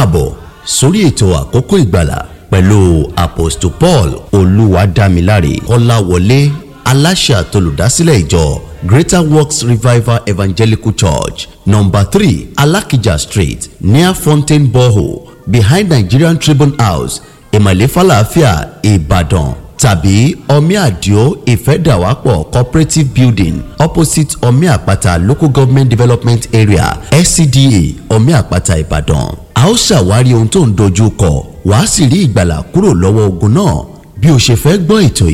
káàbọ̀ sórí ètò àkókò ìgbàlà pẹ̀lú apostle paul olúwadámiláre kọ́láwọlé aláṣẹ àtolùdásílẹ̀ ìjọ greater works revival evangelical church number three alakija street near fountain borehole behind nigerian tribune house ìmọ̀lẹ́ falafia ìbàdàn tàbí omi àdìo ìfẹ́dàwápọ̀ cooperative building opposite omi àpáta local government development area scda omi àpáta ìbàdàn a ó ṣàwárí ohun tó ń dojú kọ wàá sì rí ìgbàlà kúrò lọ́wọ́ ogun náà bí o ṣe fẹ́ gbọ́ ètò yìí